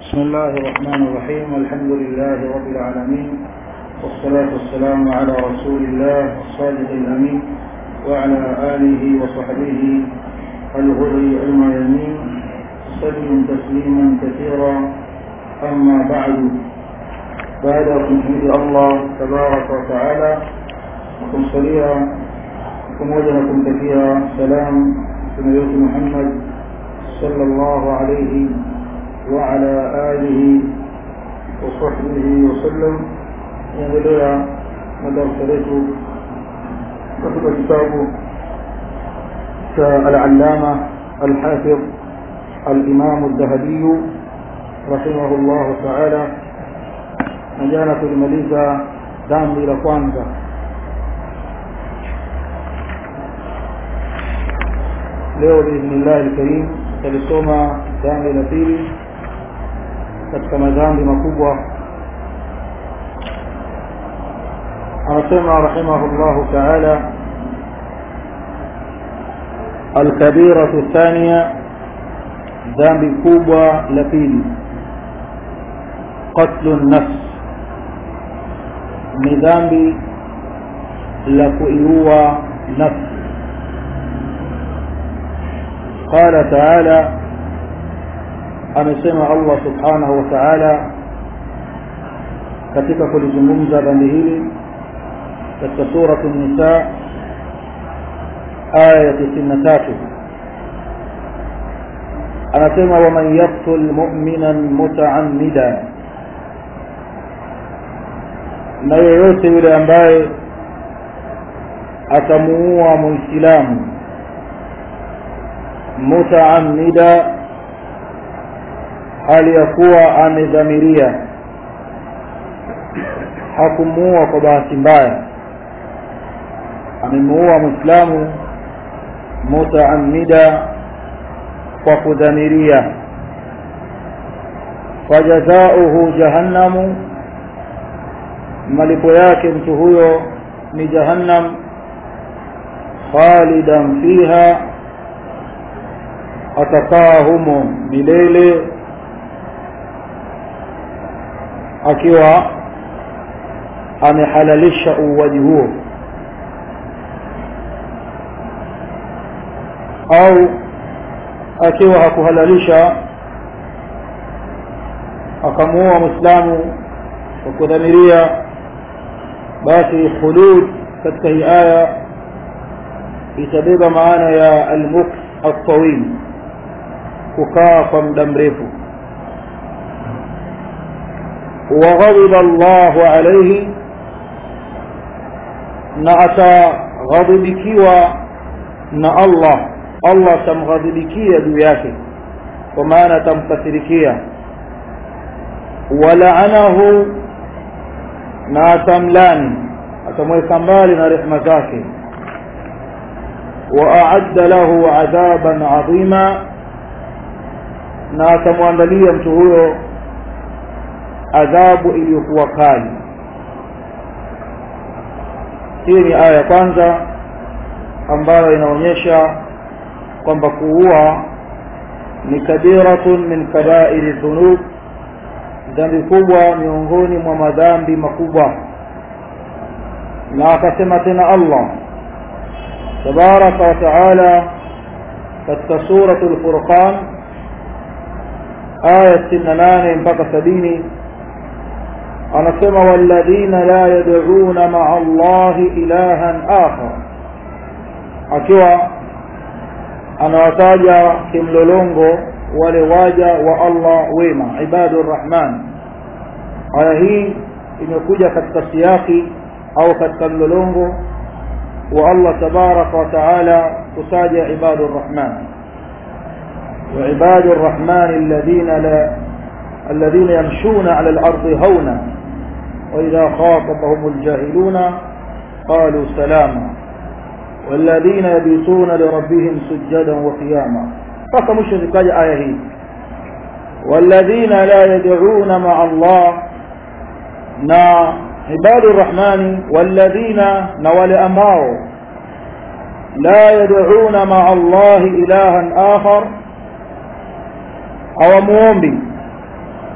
بسم الله الرحمن الرحيم الحمد لله رب العالمين والصلاة والسلام على رسول الله الصادق الأمين وعلى آله وصحبه الغر الميامين سلم تسليما كثيرا أما بعد بعد تحميد الله تبارك وتعالى وكمصليا pamoja na kumtakia salam mtume wetu Muhammad sallallahu alayhi wa ala alihi wa sahbihi wa sallam endelea na darasa letu katika kitabu cha al-allama al-hafidh al-imam al-dhahabi رحمه الله تعالى نجانا tulimaliza dhambi la kwanza leo biidhnillah alkarim talisoma dhambi la pili katika madhambi makubwa anasema rahimahullahu taala alkabiratu thania dhambi kubwa la pili qatlu nafs ni dhambi la kuiua nafsi قال تعالى amesema Allah subhanahu wa ta'ala katika kulizungumza dhambi hili katika sura an-nisa aya ya 93 anasema waman yaqtul mu'minan muta'ammida na yeyote yule ambaye atamuua muislamu mutaammida hali ya kuwa amedhamiria hakumuua kwa bahati mbaya amemuua mwislamu mutaammida kwa kudhamiria fajazauhu jahannamu malipo yake mtu huyo ni jahannam khalidan fiha atakaa humo milele akiwa amehalalisha uuaji huo au akiwa hakuhalalisha akamuoa mwislamu kwa kudhamiria basi khulud katika hii aya itabeba maana ya almuks altawil kukaa kwa muda mrefu waghadiba Allahu alayhi na ataghadhibikiwa na Allah Allah atamghadhibikia juu yake kwa maana atamkasirikia walaanahu na atamlani atamweka mbali na rehema zake واعد له عذابا عظيما na atamwandalia mtu huyo adhabu iliyokuwa kali hii ni aya ya kwanza ambayo inaonyesha kwamba kuua ni kabiratun min kabairi dhunub dhambi kubwa miongoni mwa madhambi makubwa na akasema tena Allah tabaraka wa taala katika suratul furqan aya 68 mpaka 70 anasema walladhina la yad'una ma'a Allahi ilahan akhar akiwa anawataja kimlolongo wale waja wa Allah wema ibadur rahman aya hii imekuja katika siyaki au katika mlolongo wa Allah tabaraka wa taala kutaja ibadur rahman وعباد الرحمن الذين لا الذين يمشون على الأرض هونا وإذا خاطبهم الجاهلون قالوا سلاما والذين يبيتون لربهم سجدا وقياما فكم مشرك آية والذين لا يدعون مع الله نا عباد الرحمن والذين نوال أماو لا يدعون مع الله إلها آخر hawamuombi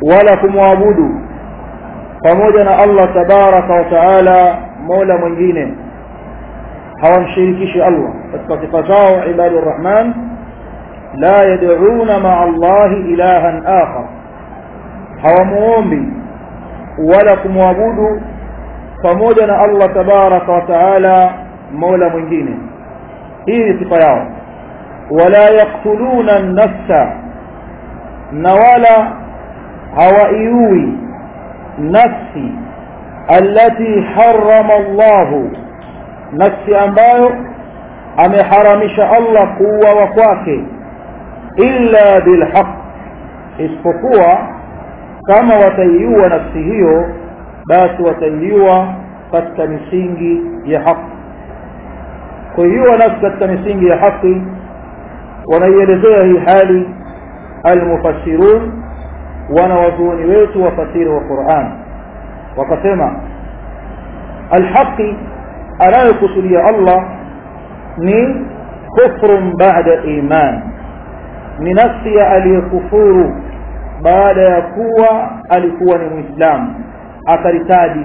wala kumwabudu pamoja na Allah tabaraka wa taala mola mwingine hawamshirikishi Allah katika sifa zao ibadur rahman la yad'una ma'a Allah ilahan akhar hawamuombi wala kumwabudu pamoja na Allah tabaraka wa taala mola mwingine hii ni sifa yao wala yaqtuluna an-nafsa na wala hawaiui nafsi allati harrama Allah nafsi ambayo ameharamisha Allah kuuawa kwake illa bilhaq isipokuwa kama wataiua nafsi hiyo basi wataiua katika misingi ya haki kuiua nafsi katika misingi ya haki wanaielezea hii hali almufassirun wanawazuoni wetu wafasiri wa Qur'an wakasema alhaqi anayokusudia Allah ni kufrun ba'da iman ni nafsi ya aliyekufuru baada ya kuwa alikuwa ni muislamu akaritadi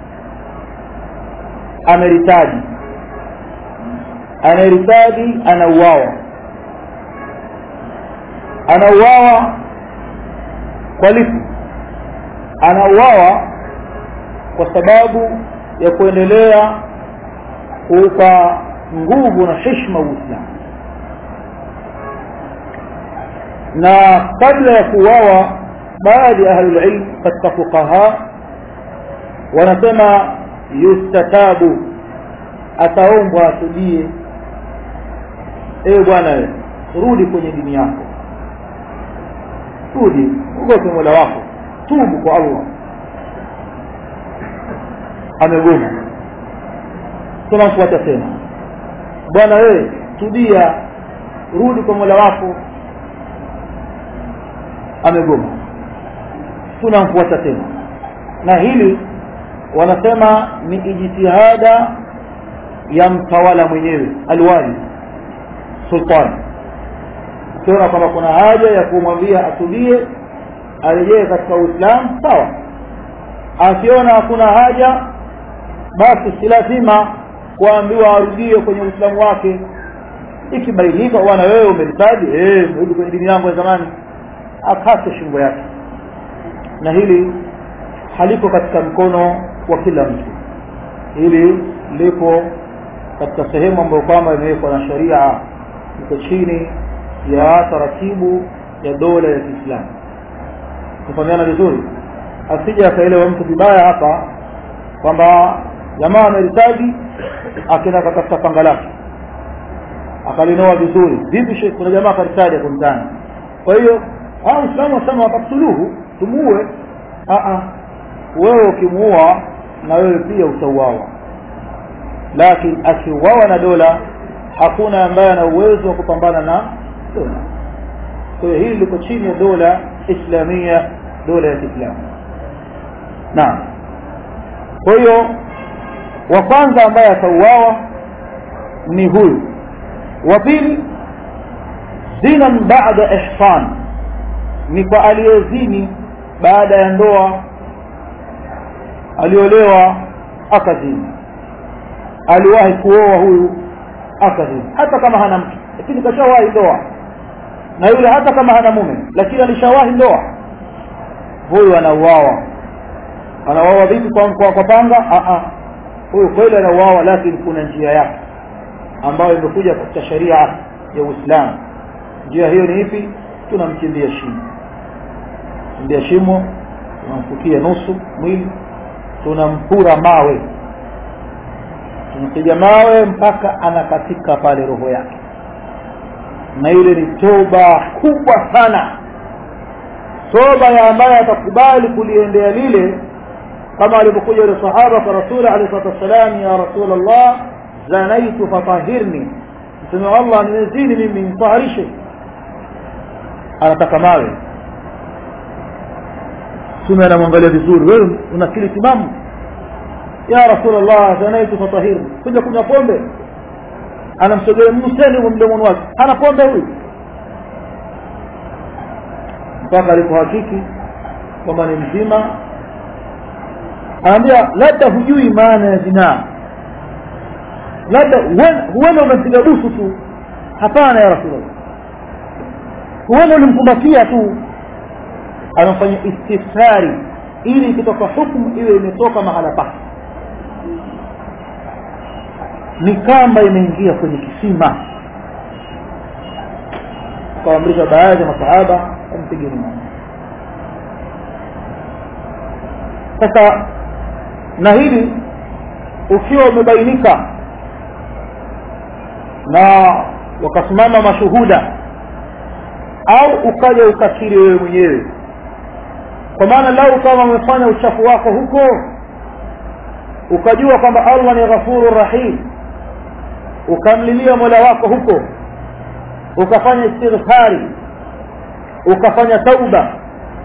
ameritadi anayeritadi anauawa anauawa kwa lipi anauawa kwa sababu ya kuendelea kuupa nguvu na heshima Uislamu na kabla ya kuuawa baadhi ya ahlul ilm katika fuqaha wanasema yustatabu ataombwa atubie ewe bwana rudi kwenye dini yako rudi ugope mola wako tubu kwa allah amegoma tunamfuata tena bwana wewe tubia rudi kwa mola wako amegoma tunamfuata tena na hili wanasema ni ijtihada ya mtawala mwenyewe alwali sultani ukiona kwamba kuna haja ya kumwambia atubie arejee katika uislamu sawa akiona hakuna haja basi si lazima kuambiwa arudie kwenye uislamu wake ikibainika bwana wewe umelitaji eh rudi kwenye dini yangu ya zamani akate shingo yake na hili haliko katika mkono wa kila mtu hili lipo katika sehemu ambayo kwamba imewekwa na sharia iko chini ya taratibu ya dola ya Kiislamu kufahamiana vizuri asije akaelewa mtu vibaya hapa kwamba jamaa ameritaji akenda akatafuta panga lake akalinoa vizuri vipi shekhi kuna jamaa akaritaji hapo mtaani kwa hiyo hao Uislamu wasema wataksuluhu tumuue wewe ukimuua na wewe pia utauawa lakini akiuawa na dola hakuna ambaye ana uwezo wa kupambana na dola kwa hiyo hili liko chini ya dola islamia dola ya Kiislamu naam kwa hiyo wa kwanza ambaye atauawa ni huyu wa pili zinan baada ihsan ni kwa aliyezini baada ya ndoa aliolewa akazini aliwahi kuoa huyu akazini hata kama hana mke lakini kashawahi ndoa na yule hata kama hana mume lakini alishawahi ndoa huyu anauawa anauawa vipi kwa, kwa, kwa panga a a huyu kweli anauawa lakini kuna njia yake ambayo imekuja katika sharia ya Uislamu njia hiyo ni ipi tunamchimbia shimo chimbia shimo tunamfukia nusu mwili tunampura mawe tunampiga mawe mpaka anakatika pale roho yake na ile ni toba kubwa sana toba ya ambaye atakubali kuliendea lile kama alivyokuja yule sahaba kwa rasuli alayhi salatu wassalam ya rasul allah zanaitu fatahirni mtume wa allah nimezini mimi nitaharishe anataka mawe mtume anamwangalia vizuri wewe una akili timamu ya rasulullah zanaitu fatahirni kuja kunywa pombe anamsogelea mseni huko mdomoni wake hana pombe huyu mpaka alipohakiki kwamba ni mzima anaambia labda hujui maana ya zinaa labda huenda umempiga busu tu hapana ya rasulllah huenda ulimkumbatia tu anafanya istifsari ili ikitoka hukumu iwe imetoka mahala pake ni kamba imeingia kwenye kisima akaamrisha baadhi ya masahaba ampigeni maji sasa na hili ukiwa umebainika na wakasimama mashuhuda au ukaja ukakiri wewe mwenyewe kwa maana lau kama umefanya uchafu wako huko ukajua kwamba allah ni ghafuru rahim ukamlilia mola wako huko ukafanya istighfari ukafanya tauba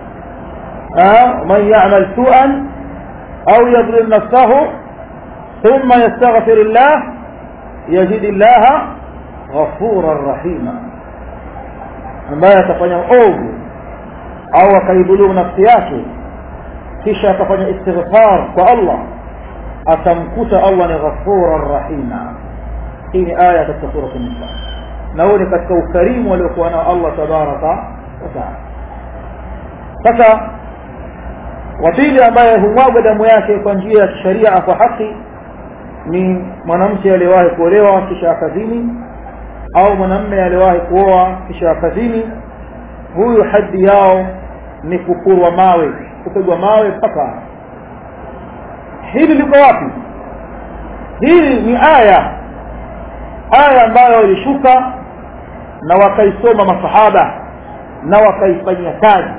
man yamal suan au yadlim nafsahu thumma yastaghfir llah yajid llaha ghafuran rahima ambaye atafanya ovu au akaidhulumu nafsi yake kisha atafanya istighfar kwa allah atamkuta allah ni ghafuran rahima hii ni aya katika sura nisa na huo ni katika ukarimu waliokuwa nao allah tabaraka wataala sasa wa pili ambaye humwaga damu yake kwa njia ya kisharia kwa haki ni mwanamke aliyewahi kuolewa kisha akazini au mwanamme aliyewahi kuoa kisha akazini huyu hadhi yao ni kupurwa mawe kupigwa mawe mpaka hili liko wapi hili ni aya aya ambayo ilishuka na wakaisoma masahaba na wakaifanyia kazi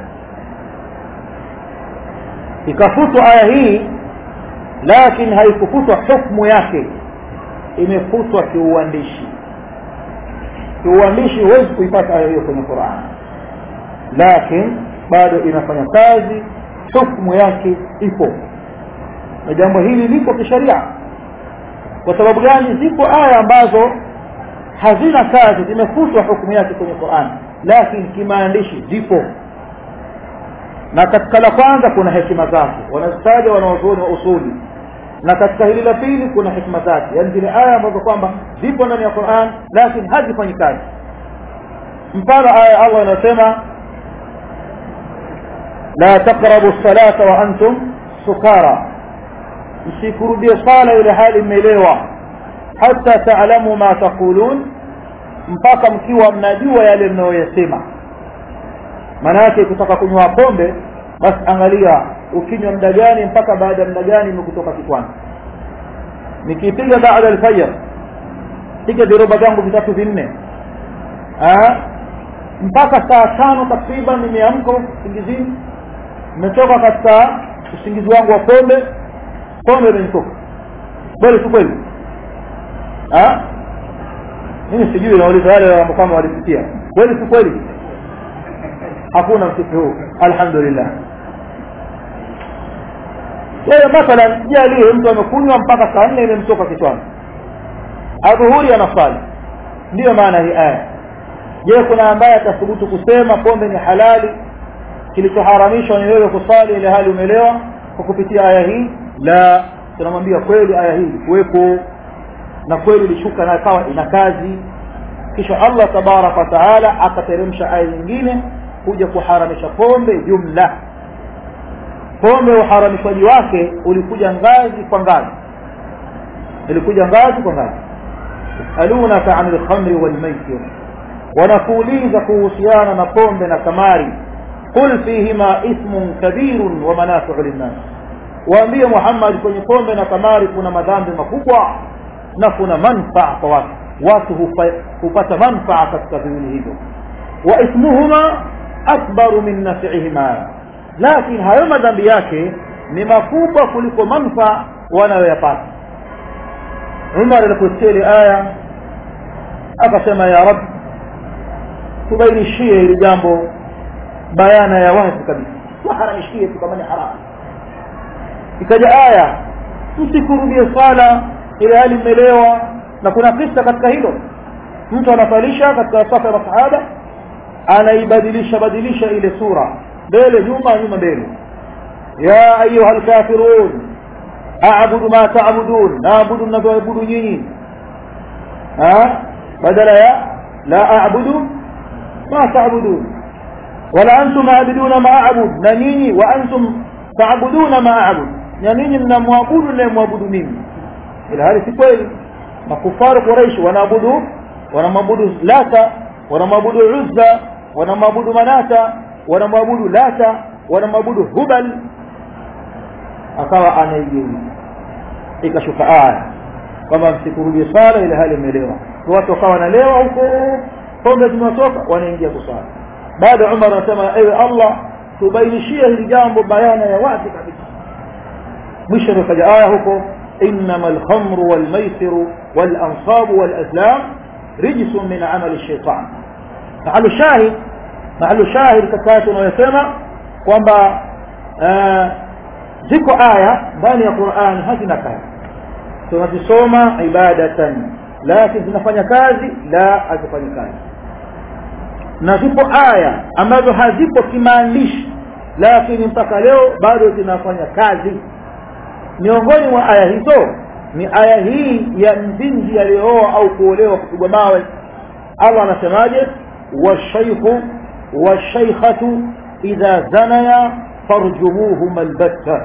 ikafutwa aya hii lakini haikufutwa hukmu yake imefutwa kiuandishi kiuandishi huwezi kuipata aya hiyo kwenye quran lakini bado inafanya kazi hukmu yake ipo na jambo hili lipo kisheria kwa sababu gani zipo aya ambazo hazina kazi zimefutwa hukumu yake kwenye quran lakini kimaandishi zipo na katika la kwanza kuna hekima zake wanazitaja wanawazuoni wa usuli na katika hili la pili kuna hikma zake yaani zile aya ambazo kwamba zipo ndani ya quran lakini hazifanyi kazi mfano aya ya allah inayosema la taqrabu salata wa antum sukara msikurudie sala ile hali mmelewa hata taalamu ma taqulun mpaka mkiwa mnajua yale mnayoyasema maana yake kutaka kunywa pombe basi angalia ukinywa muda gani mpaka baada ya muda gani imekutoka kichwani nikipiga baada alfajr piga viroba vyangu vitatu vinne mpaka saa tano takriban nimeamka usingizini nimetoka katika usingizi wangu wa pombe pombe imenitoka kweli si kweli mimi sijui nauliza wale ambao kama walipitia kweli si kweli hakuna msiku huu alhamdulillah yeye mathalan jalie mtu amekunywa mpaka saa nne imemtoka kichwani adhuhuri anasali ndiyo maana hii aya je kuna ambaye atathubutu kusema pombe ni halali kilichoharamishwa ni wewe kusali ile hali umelewa kwa kupitia aya hii la tunamwambia kweli aya hii ilikuwepo na kweli ilishuka na ikawa ina kazi kisha allah tabaraka wataala akateremsha aya nyingine kuja kuharamisha pombe jumla pombe uharamishwaji wake ulikuja ngazi kwa ngazi ilikuja ngazi kwa ngazi yasalunaka ani lkhamri walmaisir wanakuuliza kuhusiana na pombe na kamari qul fihima ithmun kabirun wa manafiu linnas waambie muhammad kwenye pombe na kamari kuna madhambi makubwa na kuna manfaa kwa watu watu hupata manfaa katika viwili hivyo wa ithmuhuma akbaru min nafihima lakini hayo madhambi yake ni makubwa kuliko manfaa wanayoyapata umar aliposikia ile aya akasema ya rab tubainishie hili jambo bayana ya wazi kabisa tuharamishie tu kama ni haramu ikaja aya msikurudie swala ile hali mmelewa na kuna kisa katika hilo mtu anasalisha katika safa ya masahaba anaibadilisha badilisha ile sura mbele nyuma nyuma mbele ya ayuha lkafirun abudu ma tabudun naabudu mnavyoabudu nyinyi badala ya la abudu ma tabudun wala antum aabiduna ma abud na nyinyi wa antum taabuduna ma abud na ninyi mnamwabudu nayemwabudu mimi ila hali si kweli makufaru quraish wanaabudu wanamwabudu lata wanamwabudu uzza wanamwabudu manata wanamwabudu lata wanamwabudu hubal akawa anaigeuza ikashuka aya kwamba msikurudie sala ile hali imelewa watu wakawa wanalewa huko pombe zimewatoka wanaingia kusala baada umar anasema ewe allah tubainishie hili jambo bayana ya wazi kabisa mwisho nikaja aya huko انما الخمر والميسر والانصاب والازلام رجس من عمل الشيطان محل شاهد محل شاهد katika tunayosema kwamba ziko aya ndani ya Qur'an hazina kazi tunazisoma ibadatan lakini zinafanya kazi la hazifanyi kazi na zipo aya ambazo hazipo kimaandishi lakini mpaka leo bado zinafanya kazi miongoni mwa aya hizo ni aya hii ya mzinzi aliyooa au kuolewa kupigwa mawe Allah anasemaje washaykhu washaykhatu idha zanaya farjumuhuma albatta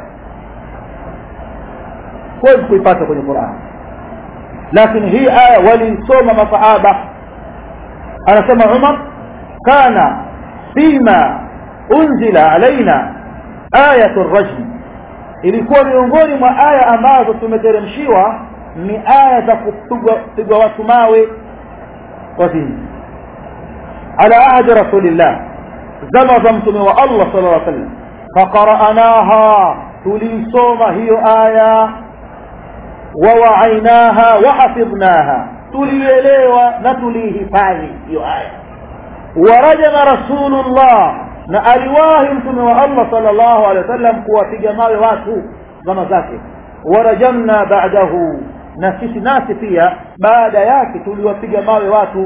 huwezi kuipata kwenye Qur'an lakini hii aya walisoma masahaba anasema Umar kana fima unzila alaina ayatu rajm ilikuwa miongoni mwa aya ambazo tumeteremshiwa ni aya za kupigwa watu mawe wazini ala ahdi rasulillah zama za mtume wa Allah sallallahu alaihi wasallam faqara'naha tulisoma hiyo aya ووعيناها وحفظناها tulielewa na tulihifadhi hiyo aya warajama rasulullah na aliwahi mtume wa Allah sallallahu alaihi wasallam kuwapiga mawe watu zama zake warajamna ba'dahu na sisi nasi pia baada yake tuliwapiga mawe watu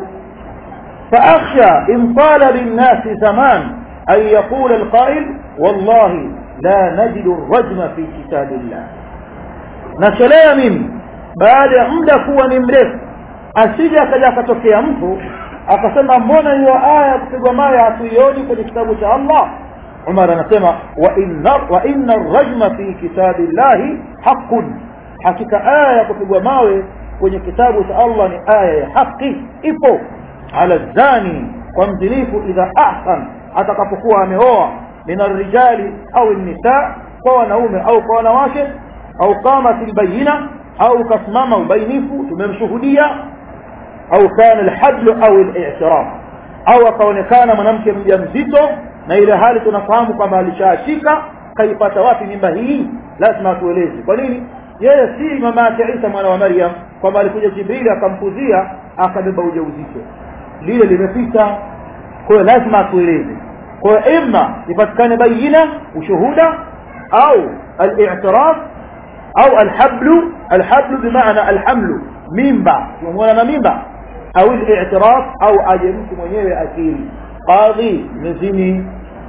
فأخشى إن طال بالناس زمان أن يقول القائل والله لا نجد الرجم في كتاب الله nachelea mimi baada ya muda kuwa ni mrefu asije akaja akatokea mtu akasema mbona hiyo aya ya kupigwa mawe hatuioni kwenye kitabu cha Allah Umar anasema wa inna wa inna ar-rajma fi kitabillahi haqqun hakika aya ya kupigwa mawe kwenye kitabu cha Allah ni aya ya haki ipo ala zani kwa mzinifu idha ahsan atakapokuwa ameoa min ar-rijali au an-nisa kwa wanaume au kwa wanawake au qamat albayina au kasimama ubainifu tumemshuhudia au kana alhadl au al-i'tiraf au akaonekana mwanamke mjamzito na ile hali tunafahamu kwamba alishaashika kaipata wapi mimba hii lazima tueleze kwa nini yeye si mama yake Isa mwana wa Maryam kwamba alikuja Jibril akampuzia akabeba ujauzito lile limepita kwa hiyo lazima tueleze kwa hiyo imma ipatikane bayina ushuhuda au al-i'tiraf au alhablu alhablu bimaana alhamlu mimba umeona na mimba au al-i'tiraf au aje mtu mwenyewe akili qadhi mzini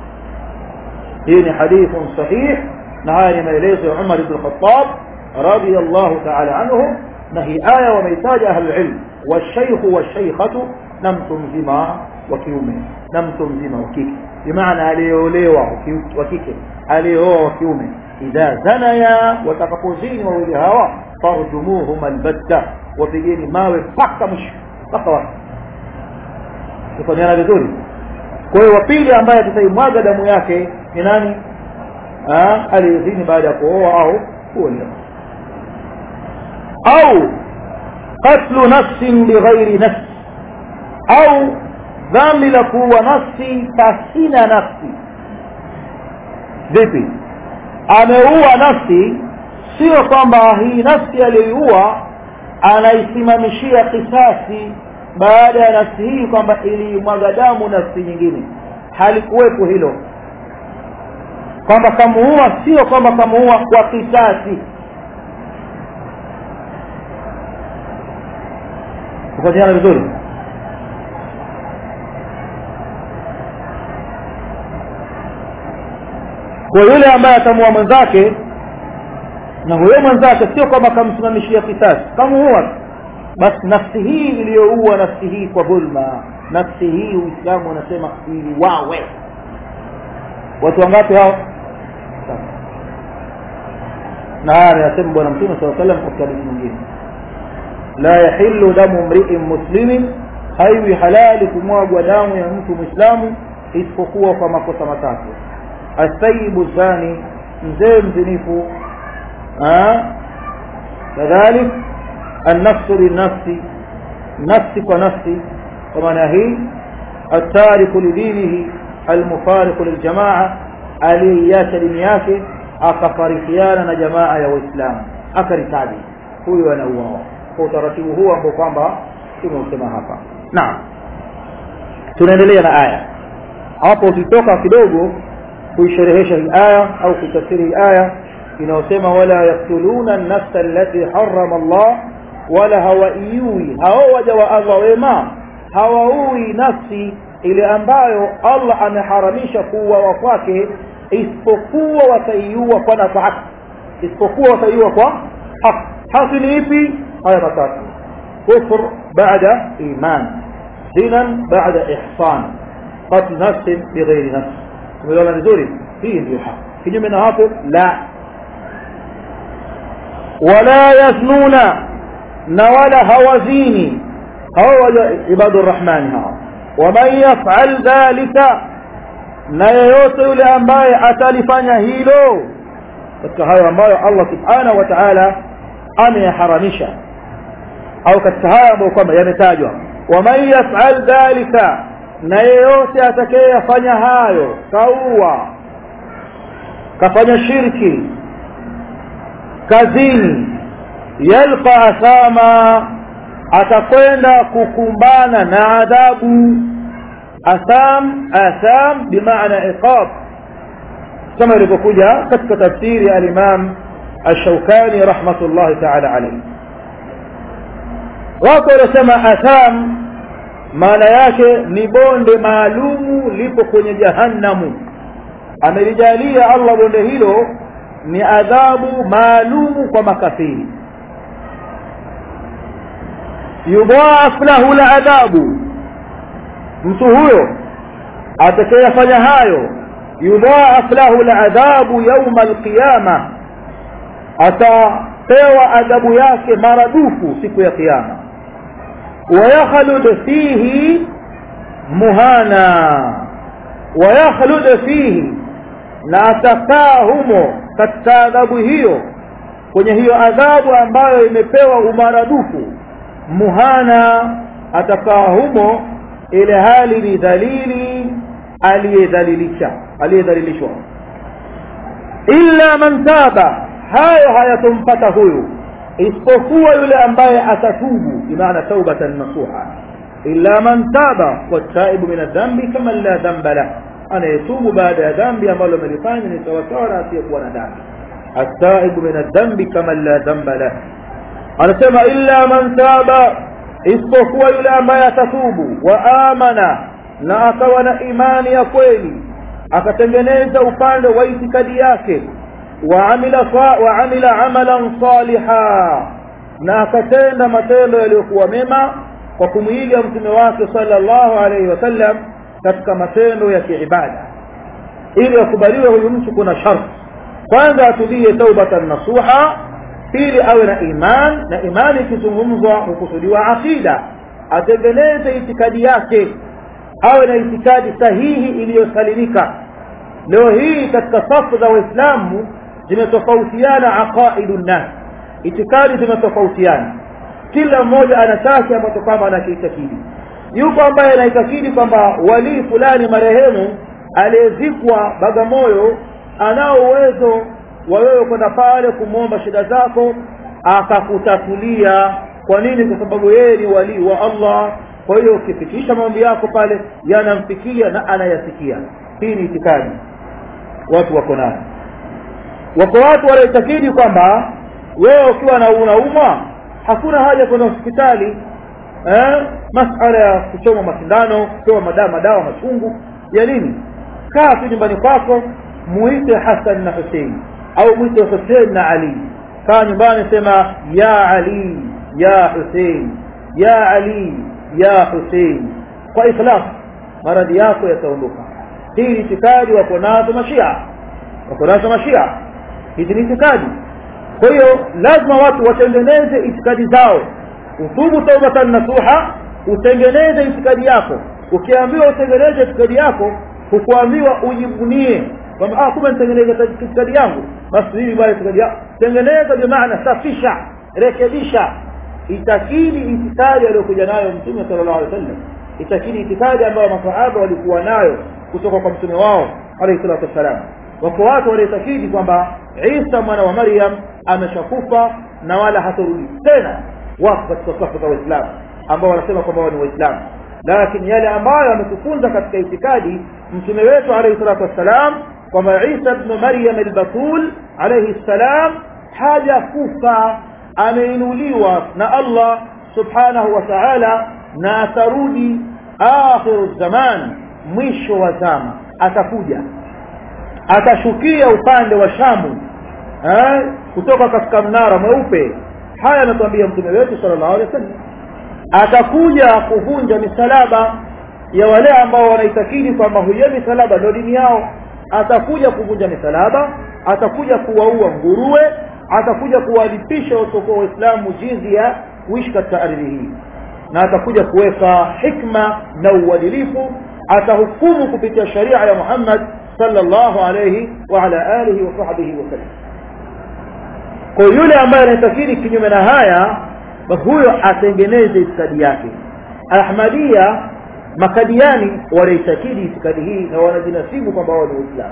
hii ni hadithun sahih na haya ni maelezo ya Umar ibn Khattab radiyallahu ta'ala anhu na hii aya wameitaja ahlul ilm والشيخ والشيخة na mtu mzima wa kiume na mtu mzima wa kike bimaana aliyeolewa wa kike aliyeoa wa kiume idha zanaya watakapozini wawili hawa farjumuhum albatta wapigeni mawe mpaka mwisho mpaka wapi tufanyana vizuri kwa hiyo wa pili ambaye tutaimwaga damu yake ni nani aliyezini baada ya kuoa au kuolewa au qatlu nafsin bighairi nafsi au dhambi la kuua nafsi pasina nafsi vipi ameua nafsi sio kwamba hii nafsi aliyoiua anaisimamishia kisasi baada ya nafsi hii kwamba ilimwaga damu nafsi nyingine halikuwepo hilo kwamba kamuua sio kwamba kamuua kwa kisasi kufanyana vizuri kwa yule ambaye atamua mwenzake na huyo mwenzake sio kwamba kamsimamishia kisasi kamuua basi nafsi hii iliyoua nafsi hii kwa dhulma nafsi hii uislamu unasema iliwawe watu wangapi hao na haya anasema bwana mtume saa salam katika hadithi nyingine la yahillu damu mriin muslimin haiwi halali kumwagwa damu ya mtu mwislamu isipokuwa kwa makosa matatu asayibu zani mzee mzinifu kadhalik النفس بالنفس نفس ونفس ومعنى هي التارك لدينه المفارق للجماعة aliyeiacha dini yake akafarikiana na jamaa ya waislamu akaritaji huyo anauawa kwa utaratibu huu ambao kwamba tumeusema hapa naam tunaendelea na aya hapo ukitoka kidogo kuisherehesha hii aya au kuitafsiri hii aya inayosema wala yaktuluna nafsa allati harama Allah wala hawaiui hao waja wa Allah wema hawaui nafsi ile ambayo Allah ameharamisha kuuawa kwake isipokuwa wataiua kwa nafasi isipokuwa wataiua kwa haki haki ni ipi haya matatu kufr baada iman zinan baada ihsan qatl nafsin bighairi nafs tumeona vizuri hii ndio haki kinyume na hapo la wala yaznuna na wala hawazini hawa ibadu rahmani hawa waman yafal dhalika na yeyote yule ambaye atalifanya hilo katika hayo ambayo Allah subhanahu wa ta'ala ameyaharamisha au katika hayo ambayo kwamba yametajwa waman yafal dhalika na yeyote atakayeyafanya hayo kaua kafanya shirki kazini yalqa athama atakwenda kukumbana na adhabu atham atham bimaana iqab kama ilivyokuja katika tafsiri ya al-Imam Ash-Shawkani rahmatullahi ta'ala alayhi wako wanasema atham maana yake ni bonde maalumu lipo kwenye jahannamu amelijalia Allah bonde hilo ni adhabu maalumu kwa makafiri yudhaaf lahu la adhabu mtu huyo atakayefanya hayo yudhaaf lahu la adhabu yauma alqiyama atapewa adhabu yake maradufu siku ya kiyama ويخلد فيه مهانا ويخلد فيه na atakaa humo katika adhabu hiyo kwenye hiyo adhabu ambayo imepewa umaradufu muhana atakaa humo ile hali ni dhalili aliyedhalilisha aliyedhalilishwa illa man taba hayo hayatompata huyu isipokuwa yule ambaye atatubu bimaana taubatan nasuha illa man taba wataibu min adhambi kama la dhamba lah anayetubu baada ya dhambi ambalo amelifanya ni sawasawa na asiyekuwa na dhambi ataibu min adhambi kama la dhamba lah anasema illa man taba isipokuwa yule ambaye atatubu wa amana na akawa na imani ya kweli akatengeneza upande wa itikadi yake وعمل وعمل عملا صالحا na akatenda matendo yaliyokuwa mema kwa kumwiga mtume wake sallallahu alaihi wasallam katika matendo ya kiibada ili akubaliwe huyu mtu kuna sharti kwanza atubie taubatan nasuha pili awe na iman na imani ikizungumzwa hukusudiwa aqida atengeneze itikadi yake awe na itikadi sahihi iliyosalimika leo hii katika safu za waislamu zimetofautiana aqaidu nnas itikadi zimetofautiana kila mmoja ana chake ambacho kwamba anakiitakidi yuko ambaye anaitakidi kwamba walii fulani marehemu aliyezikwa bagamoyo anao uwezo wa wewe kwenda pale kumwomba shida zako akakutatulia kwa nini kwa sababu yeye ni walii wa allah kwa hiyo ukifikisha maombi yako pale yanamfikia na anayasikia hii ni itikadi watu wako nayo wako watu wanaitakidi kwamba wewe ukiwa na unaumwa hakuna haja kwenda hospitali eh? masala ya kuchoma masindano kupewa madawa madawa machungu ya nini kaa tu nyumbani kwako muite hasan na husein au mwite husein na ali kaa nyumbani sema ya ali ya husein ya ali ya husein kwa ikhlas maradhi yako yataondoka hii ni itikadi wako nazo mashia wako nazo mashia hizi ni itikadi kwa hiyo lazima watu watengeneze itikadi zao utubu taubatan nasuha utengeneze itikadi yako ukiambiwa utengeneze itikadi yako hukuambiwa ujivunie kwamba ah kumbe nitengeneze itikadi yangu basi hivi bwana itikadi yako tengeneza kwa maana safisha rekebisha itakidi itikadi aliyokuja nayo mtume sallallahu alaihi wasallam itakidi itikadi ambayo masahaba walikuwa nayo kutoka kwa mtume wao alayhi salatu wassalam wako watu waliotakidi kwamba Isa mwana wa Maryam ameshakufa na wala hatarudi tena wako katika safu za Waislamu ambao wanasema kwamba wao ni Waislamu lakini yale ambayo ametufunza katika itikadi mtume wetu alayhi salatu wassalam kwamba Isa ibn Maryam al-Batul alayhi salam hajakufa ameinuliwa na Allah subhanahu wa ta'ala na atarudi akhiru zaman mwisho wa zama atakuja atashukia upande wa Shamu eh, kutoka katika mnara mweupe haya anatuambia mtume wetu sallallahu alaihi wasallam atakuja kuvunja misalaba ya wale ambao wanaitakidi kwamba huyo misalaba ndio dini yao atakuja kuvunja misalaba atakuja kuwaua nguruwe atakuja kuwalipisha wasiokuwa waislamu jinsi ya kuishi katika ardhi hii na atakuja kuweka hikma na uadilifu atahukumu kupitia sharia ya Muhammad sallallahu alayhi wa ala alihi wa sahbihi wa sallam kwa yule ambaye anatakiri kinyume na haya huyo atengeneze itikadi yake ahmadia makadiani wanaitakidi itikadi hii na wanajinasibu kwamba wao ni waislamu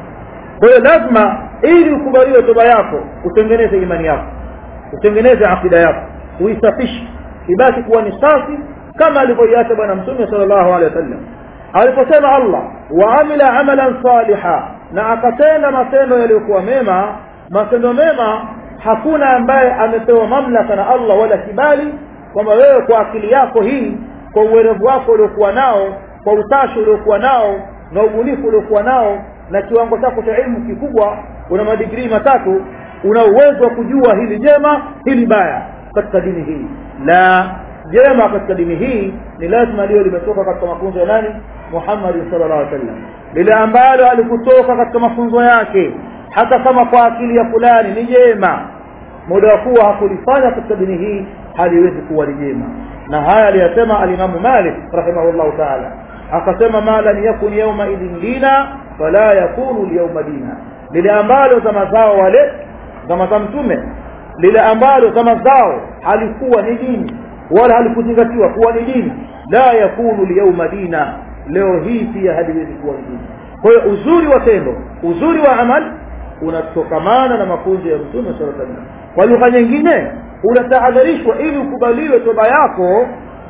kwa hiyo lazima ili ukubaliwe toba yako utengeneze imani yako utengeneze akida yako uisafishe ibaki kuwa ni safi kama alivyoiacha bwana mtume sallallahu alaihi wasallam aliposema Allah wa amila amalan saliha na akatenda matendo yaliyokuwa mema matendo mema hakuna ambaye amepewa mamlaka na Allah wala kibali kwamba wewe kwa akili yako hii kwa uwerevu wako uliokuwa nao kwa utashi uliokuwa nao na ubunifu uliokuwa nao na kiwango chako cha elimu kikubwa una madigrii matatu una uwezo wa kujua hili jema hili baya katika dini hii la jema katika dini hii ni lazima liwe limetoka katika mafunzo ya nani Muhammad sallallahu alaihi wasallam lile ambalo alikutoka katika mafunzo yake hata kama kwa akili ya fulani ni jema muda wa kuwa hakulifanya katika dini hii haliwezi kuwa ni jema na haya aliyasema alimamu Malik rahimahullah ta'ala akasema ma lam yakun yawma idhin dina fala yakunu liyawma dina lile ambalo zama zao wale zama za mtume lile ambalo zama zao halikuwa ni dini wala halikuzingatiwa kuwa ni dini la yakunu liyawma dina leo hii pia haliwezi kuwa ni dini kwa hiyo uzuri wa tendo uzuri wa amali unatokamana na mafunzo ya mtume sallallahu alaihi wasallam kwa lugha nyingine unatahadharishwa ili ukubaliwe toba yako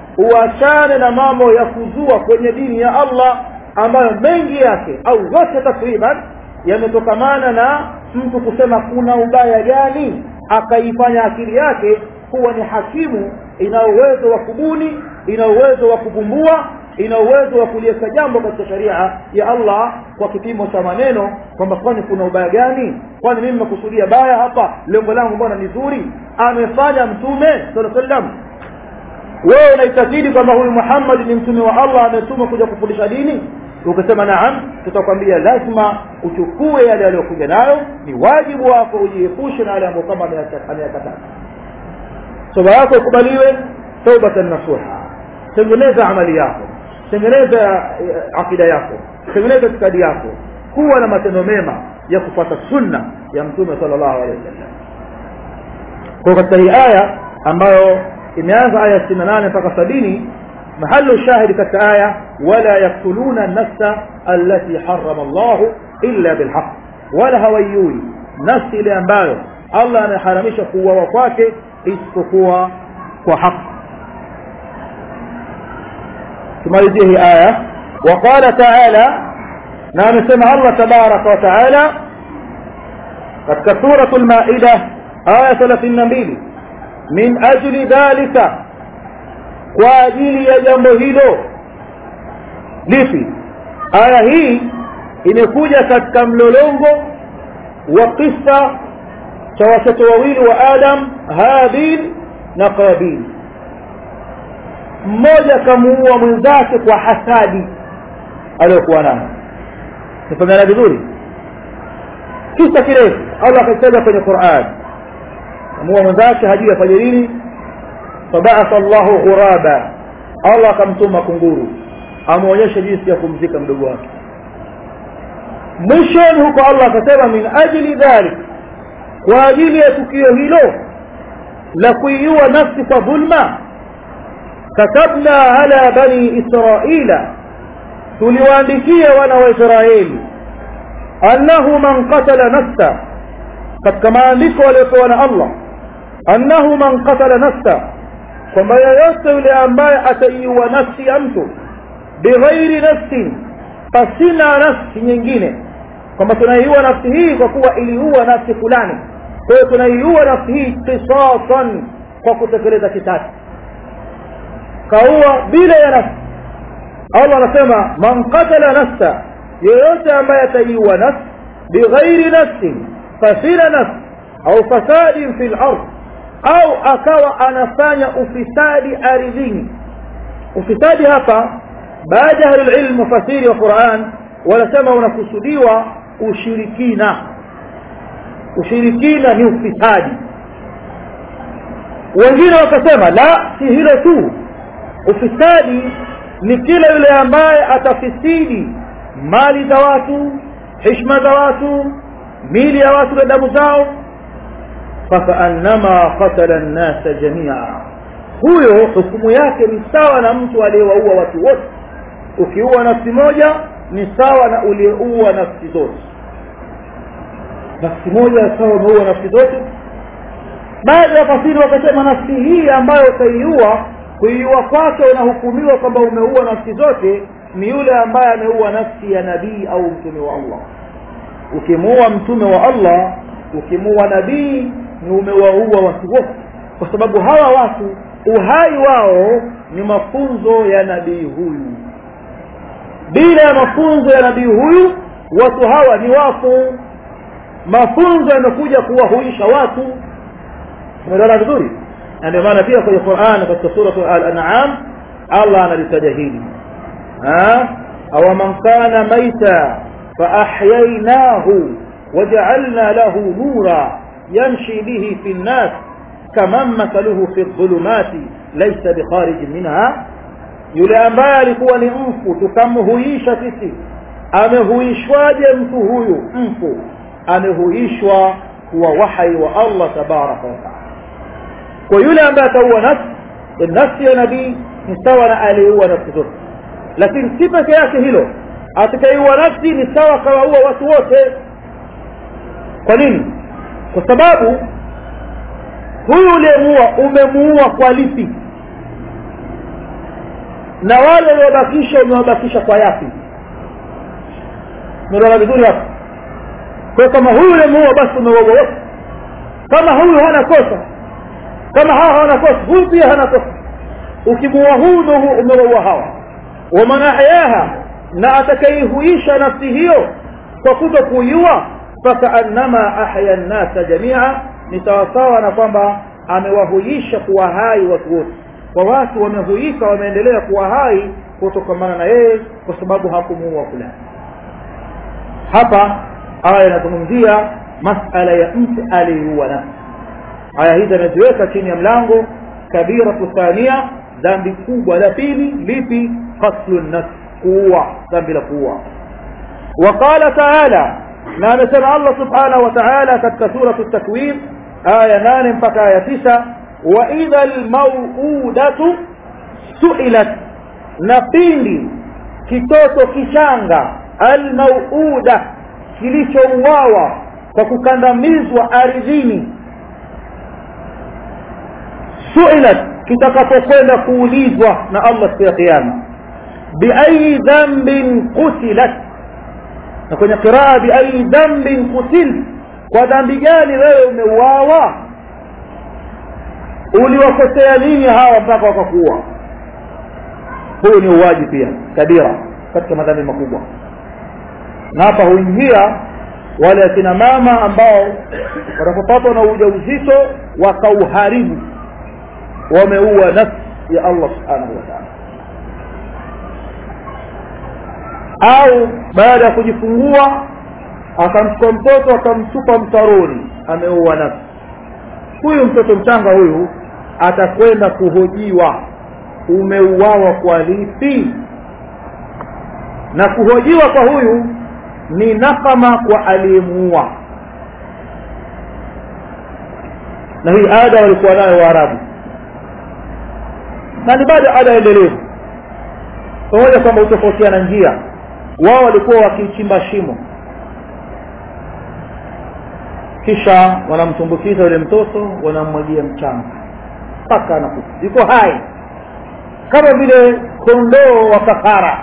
uachane na mambo ya kuzua kwenye dini ya Allah ambayo mengi yake au yote takriban yametokamana na mtu kusema kuna ubaya gani akaifanya akili yake kuwa ni hakimu ina uwezo wa kubuni ina uwezo wa kuvumbua ina uwezo wa kuliweka jambo katika sharia ya Allah kwa kipimo cha maneno kwamba kwani kuna ubaya gani kwani mimi nimekusudia baya hapa lengo langu mbona ni zuri amefanya mtume sallallahu alaihi wasallam wewe unaitakidi kwamba huyu Muhammad ni mtume wa Allah ametuma kuja kufundisha dini ukasema naam tutakwambia lazima uchukue yale aliyokuja nayo ni wajibu wako ujiepushe na yale ambayo kama ameyakataa toba yako ikubaliwe taubatan nasuha tengeneza amali yako tengeneza akida yako tengeneza itikadi yako kuwa na matendo mema ya kufuata sunna ya mtume sallallahu alaihi wasallam kwa katika hii aya ambayo imeanza aya 68 mpaka 70 mahallu shahidi katika aya wala yaktuluna nafsa allati harrama Allah illa bilhaq wala hawayui nafsi ile ambayo Allah anaharamisha kuuawa kwake isipokuwa kwa haki tumalizie hii aya وقال تعالى na amesema Allah tabaraka wa taala katika suratul maida aya 32 min ajli dhalika kwa ajili ya jambo hilo lipi aya hii imekuja katika mlolongo wa kisa cha watoto wawili wa adam habil na qabil mmoja kamuua mwenzake kwa hasadi aliyokuwa nayo nifahamiana vizuri kisa kirefu allah akitaja kwenye quran kamuua mwenzake hajui afanye nini fabaatha llahu ghuraba allah akamtuma kunguru amwonyeshe jinsi ya kumzika mdogo wake mwishoni huko allah akasema min ajli dhalik kwa ajili ya tukio hilo la kuiua nafsi kwa dhulma katabna ala bani israila tuliwaandikia wana wa israeli annahu man qatala nafsa katika maandiko waliopewa na allah annahu man qatala nafsa kwamba yeyote yule ambaye ataiua nafsi ya mtu bighairi nafsin pasina nafsi nyingine kwamba tunaiua nafsi hii kwa kuwa iliua nafsi fulani kwa hiyo tunaiua nafsi hii kisasan kwa kutekeleza kisasi kaua bila ya nafsi allah anasema man qatala nafsa yeyote ambaye ataiua nafsi bighairi nafsin fasina nafsi au fasadin fi lard au akawa anafanya ufisadi ardhini ufisadi hapa baada ya ahlulilm mufasiri wa quran wanasema unakusudiwa ushirikina ushirikina ni ufisadi wengine wakasema la si hilo tu ufisadi ni kila yule ambaye atafisidi mali za watu hishma za watu mili ya watu na damu zao fakaannama qatala nnasa jamia huyo hukumu yake ni sawa na mtu aliyewaua watu wote ukiua nafsi moja ni sawa na uliyeua nafsi zote nafsi moja sawa umeua nafsi zote baadhi ya fasiri wakasema nafsi hii ambayo utaiua kuiua kwake unahukumiwa kwamba umeua nafsi zote ni yule ambaye ameua nafsi ya nabii au mtume wa allah ukimuua mtume wa allah ukimuua nabii ni umewaua watu wote kwa sababu hawa watu uhai wao ni mafunzo ya nabii huyu bila ya mafunzo ya nabii huyu watu hawa ni wafu mafunzo yamekuja kuwahuisha watu umeelewana vizuri na ndio maana pia kwenye Qur'an katika sura al-an'am Allah analitaja hili aw man kana maita fa ahyaynahu waja'alna lahu nura yamshi bihi fi an-nas kaman mathaluhu fi adh-dhulumati laysa bikharij minha yule ambaye alikuwa ni mfu tukamhuisha sisi amehuishwaje mtu huyu mfu amehuishwa kuwa wahai wa Allah tabaraka wa taala kwa yule ambaye ataua nafsi nafsi ya nabii ni sawa na aliyeua nafsi zote lakini si peke yake hilo atakayeiua nafsi ni sawa kawaua watu wote kwa nini kwa sababu huyu uliyemuua umemuua kwa lipi na wale waliobakisha umewabakisha kwa yapi umeelewana vizuri hapo kwa kama huyu uliyemuua basi umewaua wote kama huyu hana kosa kama hawa hawana kosa huyu pia hana kosa ukimuua huyu ndo umewaua hawa waman ahyaha na atakaihuisha nafsi hiyo kwa kuto kuiua fakaannama ahya nnasa jamia ni sawasawa na kwamba amewahuisha kuwa hai watu wote kwa watu wamehuika wameendelea kuwa hai kutokamana na yeye kwa sababu hakumuua fulani hapa aya inazungumzia masala ya mtu aliyeuua nafsi aya hizi ameziweka chini ya mlango kabiratu thania dhambi kubwa la pili lipi qatlu nafs kuua dhambi la kuua وقال تعالى na amesema Allah subhanahu wa ta'ala katika sura at-takwir aya 8 mpaka aya 9 wa idha al-maw'udatu su'ilat na pindi kitoto kichanga al-maw'uda kilichouawa kwa kukandamizwa ardhini su'ilat kitakapokwenda kuulizwa na Allah siku ya kiyama biayi dhanbin qutilat na kwenye qiraa biayi dhanbin qutil kwa dhambi gani wewe umeuawa uliwakosea nini hawa mpaka wakakuua huyu ni uwaji pia kabira katika madhambi makubwa na hapa huingia wale akina mama ambao wanapopatwa na ujauzito wakauharibu wameua nafsi ya Allah subhanahu wa ta'ala au baada ya kujifungua akamchukua mtoto akamtupa mtaroni ameua nafsi huyu mtoto mchanga huyu atakwenda kuhojiwa umeuawa kwa lipi na kuhojiwa kwa huyu ni nakama kwa aliyemuua na hii ada walikuwa nayo waarabu na ni bado ada endelevu pamoja kwamba hutofautiana njia wao walikuwa wakichimba shimo kisha wanamtumbukiza yule mtoto wanamwagia mchanga mpaka anakufa yuko hai kama vile kondoo wa kafara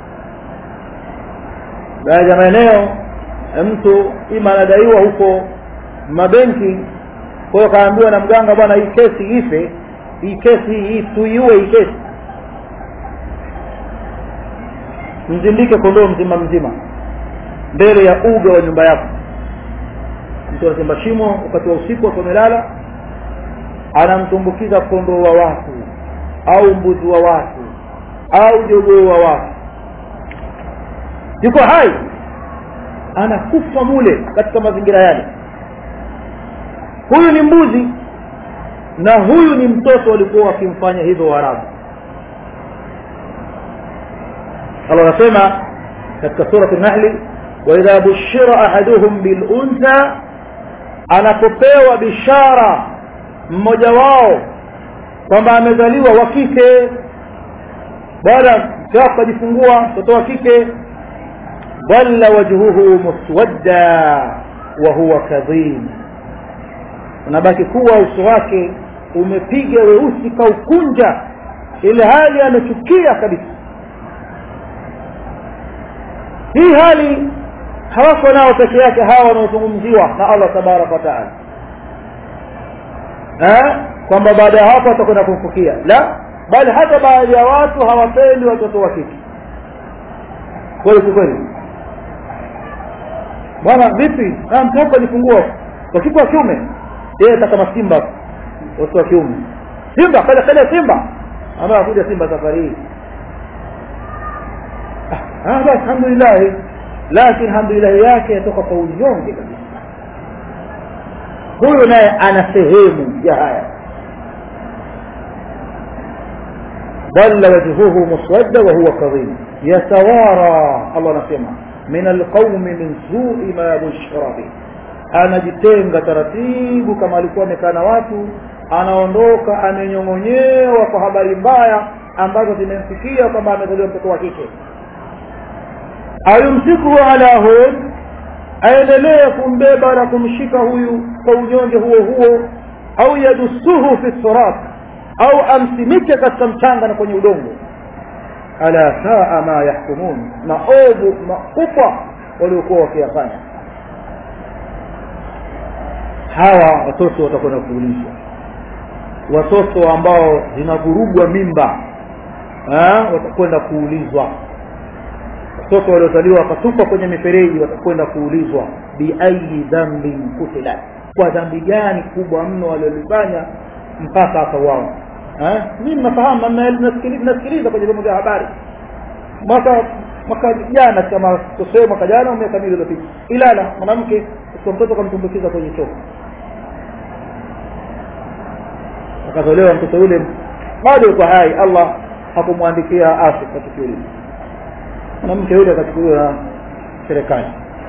baadhi ya maeneo mtu ima anadaiwa huko mabenki kwa hiyo kaambiwa na mganga bwana hii kesi ife hii kesi hii tuiue hii kesi mzindike kondoo mzima mzima mbele ya uga wa nyumba yako mtu anachimba shimo wakati wa usiku akiwa amelala anamtumbukiza kondoo wa watu au mbuzi wa watu au jogoo wa watu yuko hai anakufa mule katika mazingira yale huyu ni mbuzi na huyu ni mtoto walikuwa wakimfanya hivyo waarabu Allah anasema katika surati Nahli wa idha bushira ahaduhum bil untha anapopewa bishara mmoja wao kwamba amezaliwa wa kike baada ya kujifungua mtoto wa kike dhalla wajhuhu muswadda wa huwa kadhim unabaki kuwa uso wake umepiga weusi kaukunja ile hali amechukia kabisa hii hali hawako nao peke yake hawa wanaozungumziwa na Allah tabaraka wa taala kwamba baada ya hapo atakwenda kumfukia la bali hata baadhi ya watu hawapendi watoto wa kike kweli kweli bwana vipi mtoto alifungua kwa kike wa kiume yeye kama simba watoto wa kiume simba kaja kaja simba ambaye akuja simba safari hii ah basi alhamdulillah lakini alhamdulillah yake yatoka kwa unyonge kabisa huyu naye ana sehemu ya haya ضل وجهه مسودا وهو كظيم يتوارى الله anasema من القوم من سوء ما بشر به anajitenga taratibu kama alikuwa amekaa na watu anaondoka amenyong'onyewa kwa habari mbaya ambazo zimemfikia kwamba amezaliwa mtoto wa kike ayumsikuhu ala hun aendelee kumbeba na kumshika huyu kwa unyonge huo huo au yadusuhu fi surat au amsimike katika mchanga na kwenye udongo ala saa ma yahkumun na ovu makubwa waliokuwa wakiyafanya hawa watoto watakwenda kuulizwa watoto ambao zinavurugwa mimba watakwenda kuulizwa watoto waliozaliwa wakatupwa kwenye mifereji watakwenda kuulizwa biayi dhambin kutilat kwa dhambi gani kubwa mno waliolifanya mpaka akauawa mimi nafahamu nasikiliza kwenye vyombo vya habari mwaka mwaka jana kama tuseme mwaka jana au miaka miwili iliyopita ilala mwanamke kwa mtoto kamtumbukiza kwenye choo akatolewa mtoto yule bado yuko hai Allah hakumwandikia afi kwa tukio hili mwanamke yule akachukuliwa na serikali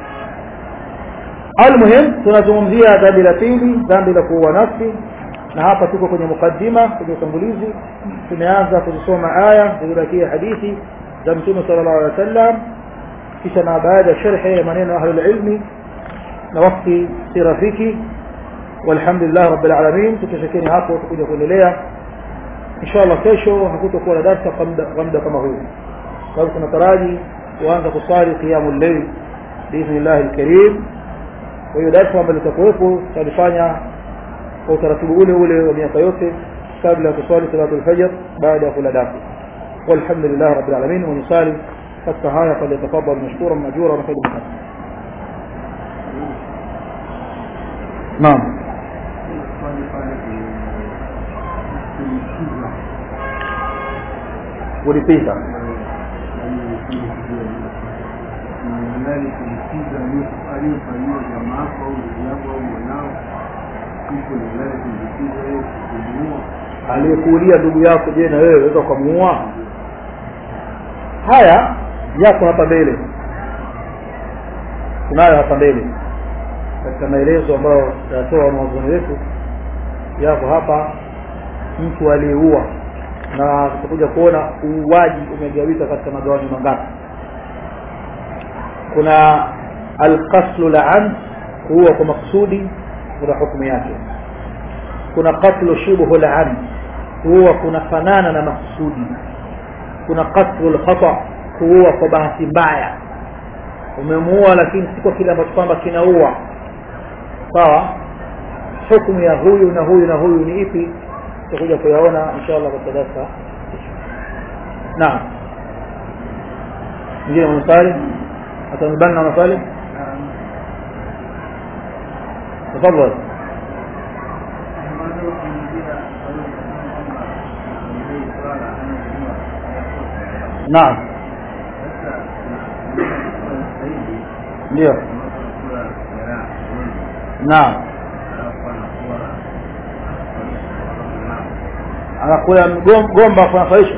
almuhim tunazungumzia dhambi la pili dhambi la kuua nafsi na hapa tuko kwenye mukaddima kwenye utangulizi tumeanza kuzisoma aya zilizobakia hadithi za mtume sallallahu alaihi wasallam kisha na baada ya sharhi ya maneno ya ahlul ilmi na wakati si rafiki walhamdulillah rabbil alamin tukishakeni hapo tutakuja kuendelea inshallah kesho hakutakuwa na darasa kwa muda kama huu sababu tunataraji kuanza kusali qiyamul layl biidhnillah alkarim kwa hiyo darasa ambalo litakuwepo tutalifanya kwa utaratibu ule ule wa miaka yote kabla ya kusali salatu alfajr baada ya kula daku walhamdulillah rabbil alamin wa nusali katika haya falyatafadhal mashkura majura na faida naam ulipita nani kumsikiza aliyofanyiwa jamaa yako au ndugu yako au mwanao iko ni nani kumsikiza yeye kumuua aliyekuulia ndugu yako je na wewe waweza ukamuua haya yako hapa mbele tunayo hapa mbele katika maelezo ambayo tutatoa wanazuoni wetu yako hapa mtu aliyeua na tutakuja kuona uuaji umegawika katika magawani mangapi kuna alqaslu laan kuua kwa maksudi kuna hukumu yake kuna qatlu shibhu laan kuua kunafanana na maksudi kuna qatlu lkhata kuua kwa bahati mbaya umemuua lakini si kwa kile ambacho kwamba kinaua sawa hukumu ya huyu na huyu na huyu ni ipi tutakuja kuyaona insha allah katika darasa naam mwingine mwenye swali atanibana na maswali tafadhal naam ndio naam anakula mgom- gomba kunafaisha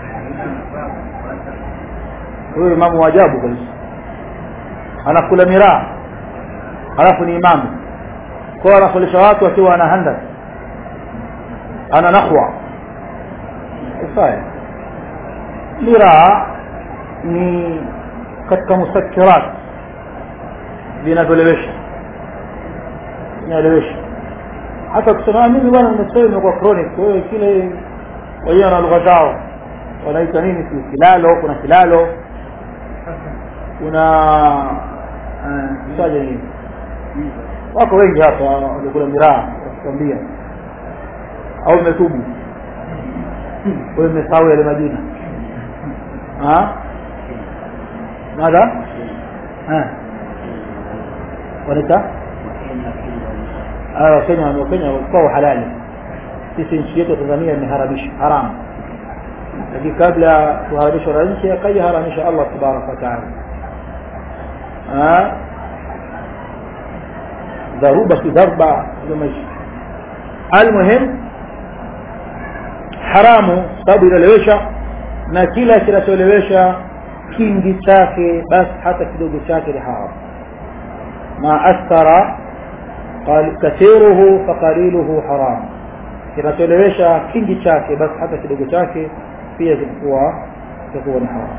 huyo imamu wa ajabu kabisa anakula miraa halafu ni imamu kwao anafundisha watu akiwa ana handas ana nakhwa ifai miraa ni katika musakirat vinavyolewesha vinaelewesha hata kusema mimi bwana nimesema imekuwa chronic kwa hiyo kile wenyewe na lugha zao wanaita nini si kilalo kuna kilalo kuna saja nini wako wengi hapa walikula miraa wakikwambia au imetubu wewe umesahau yale majina madha wanaita wakenya wakenya kwao halali sisi nchi yetu ya tanzania imeharamisha haramu lakini kabla kuharamishwa na nchi akaiharamisha allah tabaraka wataala dharuba si dharba ndio maisha almuhim haramu sababu inalewesha na kila kinacholewesha kingi chake basi hata kidogo chake ni haramu ma askara kathiruhu faqaliluhu haram kinacholewesha kingi chake basi hata kidogo chake pia kitakuwa kitakuwa ni haram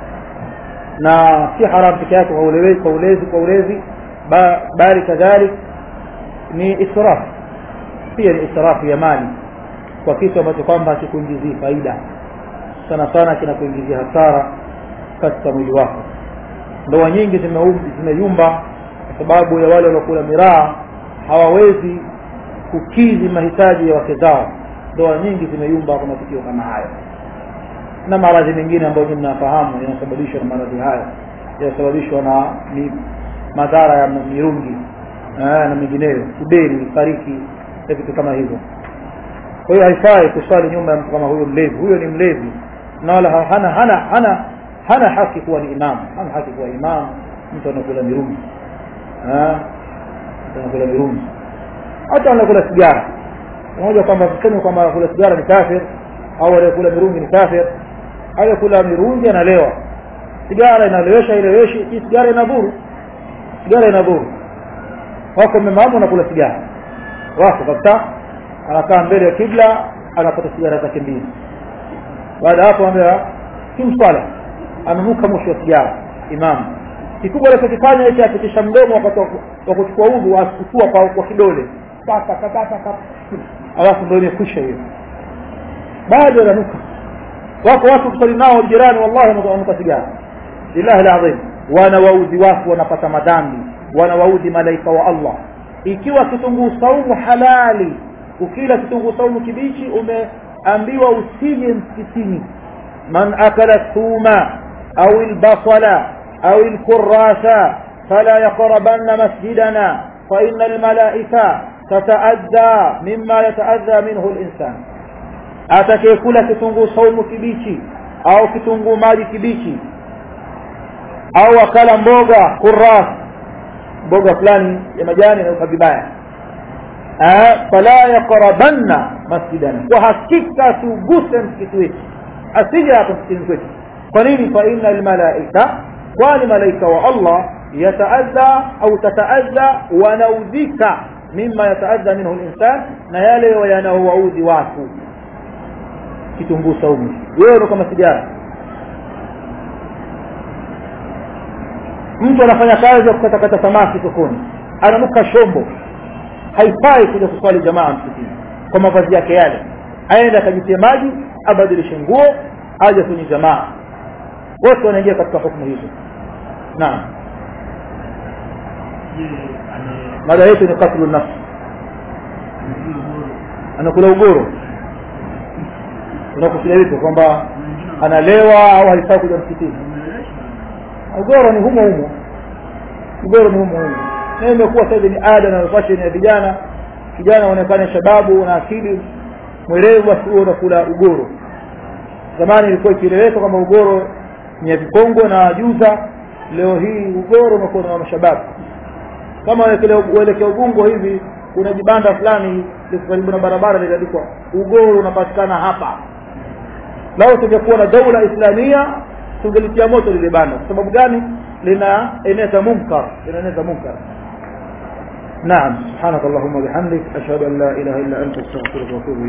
na si haram peke yake kwa ulezi kwa ulezi kwa ulezi bali kadhalik ni israf pia ni israfu ya mali kwa kitu ambacho kwamba hakikuingizii faida sana sana kinakuingizia hasara katika mwili wako ndoa nyingi zimeyumba kwa sababu ya wale waliokula miraa hawawezi kukidhi mahitaji ya wake zao ndoa nyingi zimeyumba kwa matukio kama hayo na maradhi mengine ambayo nyinyi mnafahamu yanasababishwa na maradhi hayo yanasababishwa na ni madhara ya mirungi na mengineyo kiberi fariki na vitu kama hivyo kwa hiyo haifai kuswali nyuma ya mtu kama huyo mlevi huyo ni mlevi na wala hana hana hana hana haki kuwa ni imamu hana haki kuwa imamu mtu anakula mirungi mtu anakula mirungi hata anakula sigara pamoja kwamba tuseme kwamba anakula sigara ni kafir au aliyekula mirungi ni kafir aliyekula mirungi analewa sigara inalewesha ileweshi hii sigara inadhuru sigara inadhuru wako memamu anakula sigara wako kabisa anakaa mbele ya kibla anapata sigara zake mbili baada hapo ambia kimswala amenuka mwisho wa sigara imamu kikubwa anachokifanya hicho apitisha mdomo wakati wa kuchukua udhu asukua kwa, kwa kidole alafu ndio imekwisha hiyo bado ananuka wako watu kusali nao jirani wallahi wananuka sigara lillahi alazim wanawaudhi watu wanapata madhambi wanawaudhi malaika wa allah ikiwa kitunguu saumu halali ukila kitunguu saumu kibichi umeambiwa usije msikitini man akala thuma أو البصل أو الكراث فلا يقربن مسجدنا فإن الملائكة تتأذى مما يتأذى منه الإنسان atakayekula kitunguu saumu kibichi au kitunguu maji kibichi au akala mboga kuras mboga fulani ya majani na vibaya fala yaqrabanna masjidana kwa hakika tuguse msikiti wetu asije hapa msikiti wetu kwa nini fa inna almalaika kwani malaika wa Allah yataadha au tataadha wanaudhika mima yataadha minhu linsan na yale yanaowaudhi watu kitunguu saumu wewe ndo kama sigara mtu anafanya kazi ya kukatakata samaki sokoni ananuka shombo haifai kuja kuswali jamaa msikitini kwa mavazi yake yale aende akajitie maji abadilishe nguo aje kwenye jamaa wote wanaingia katika hukumu hizo naam mada yetu ni katlu nafsi anakula ugoro unakusudia vipi kwamba analewa au haifai kuja msikitini ugoro ni humo humo ugoro ni humo humo na imekuwa sasa ni ada na fashion ya vijana kijana aonekane shababu na akili mwerevu basi huo unakula ugoro zamani ilikuwa ikieleweka kwamba ugoro ni ya vikongo na juza leo hii ugoro unakuwa na mashababu kama uelekea ubungo hivi kuna jibanda fulani liko karibu na barabara liliandikwa ugoro unapatikana hapa lao tungekuwa na daula islamia tungelitia moto lile banda kwa sababu gani linaeneza munkar linaeneza munkar نعم سبحانك اللهم وبحمدك أشهد أن لا إله إلا أنت أستغفرك وأتوب